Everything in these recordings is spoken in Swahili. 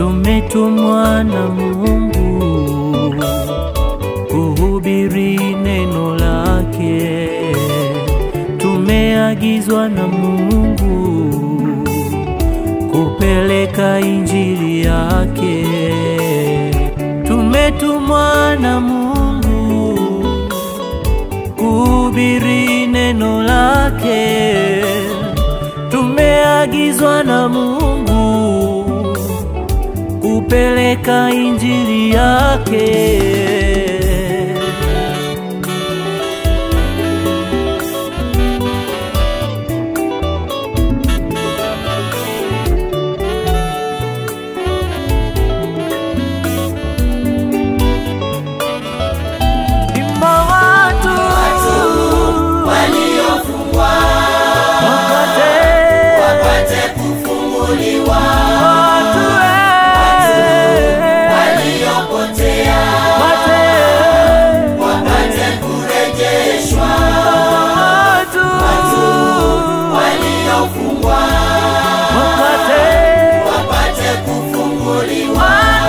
tumetumwa na Mungu kuhubiri neno lake, tumeagizwa na Mungu kupeleka injili yake, tumetumwa na Mungu kuhubiri neno lake, tumeagizwa na Mungu kupeleka injili yake. Imba watu waliofungwa wapate wapate kufunguliwa, watu eh, waliopotea wapate wapate kurejeshwa, watu waliofungwa wapate wapate kufunguliwa,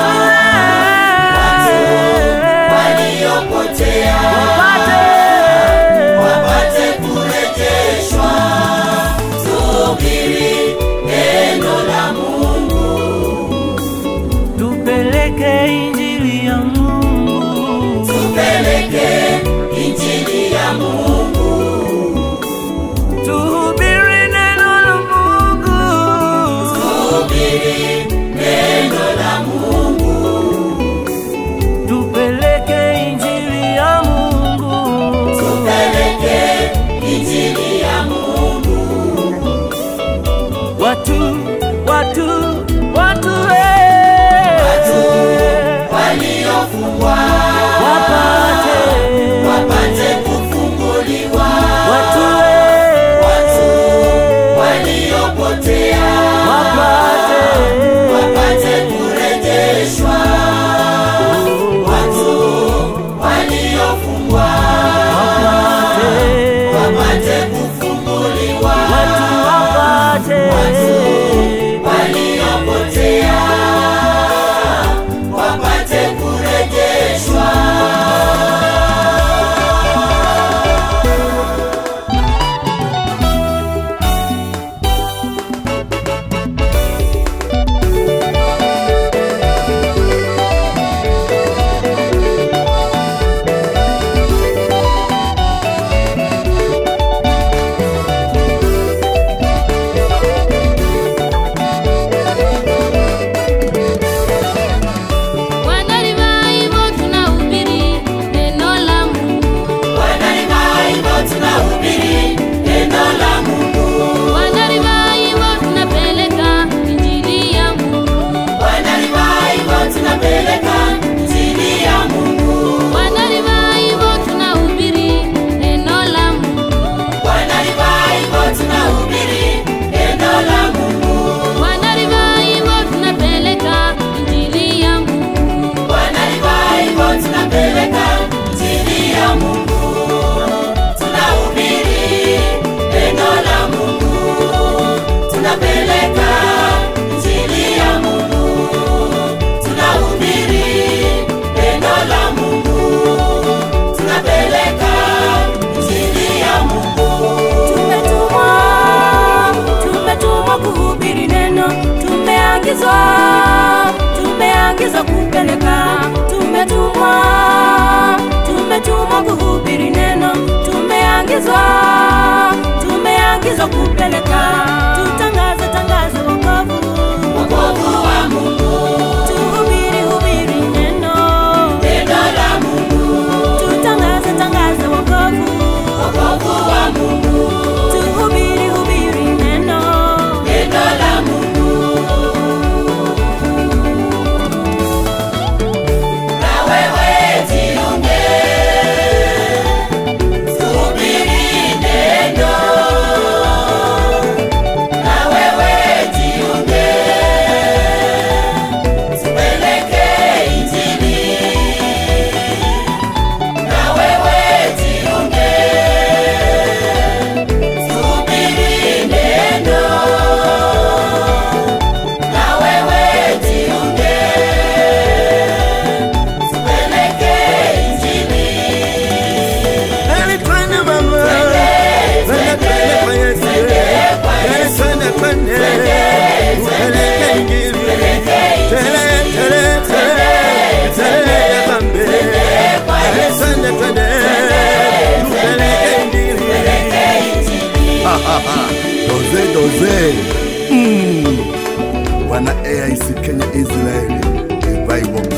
watu eh, waliopotea wapate wapate kurejeshwa. Tuhubiri neno la Mungu, tupeleke injili ya Mungu, tupeleke injili ya Mungu, tuhubiri neno la Mungu, tuhubiri neno la Mungu, tupeleke injili ya Mungu, tupeleke injili ya Mungu, watu watu watu eh, Watu waliofungwa wapate wapate kufunguliwa, watu eh, Watu waliopotea wapate wapate kurejeshwa, watu waliofungwa wapate wapate kufunguliwa, watu wapate waliopotea wapate kurejeshwa. Wanalivaivo tunahubiri neno la Mungu. Wanalivaivo tunahubiri neno la Mungu, Wanalivaivo tunapeleka injili ya Mungu. wanalivaivo tunapeleka injili ya Mungu. Wanalivaivo tunahubiri neno la Mungu. Wanalivaivo tunahubiri neno la Mungu, Wanalivaivo tunapeleka injili ya Mungu. wanalivaivo tunapeleka injili ya Mungu, tunahubiri neno la Mungu, tunapeleka injili ya Mungu, tunahubiri neno la Mungu, tunapeleka injili ya Mungu. Tumetumwa, tumetumwa kuhubiri neno, tumeagizwa, tumeagizwa kupeleka. Tumetumwa, tumetumwa kuhubiri neno, tumeagizwa, tumeagizwa kupeleka. Tutangaze, tangaze wokovu, Wokovu wa Mungu, tuhubiri, hubiri neno, neno la Mungu, tutangaze, tangaze wokovu, wokovu wa Mungu, tuhubiri, hubiri neno. neno la Mungu. Na wewe jiunge, tuhubiri neno. Na Ah, doze doze mm. wana AIC Kenya Israeli revival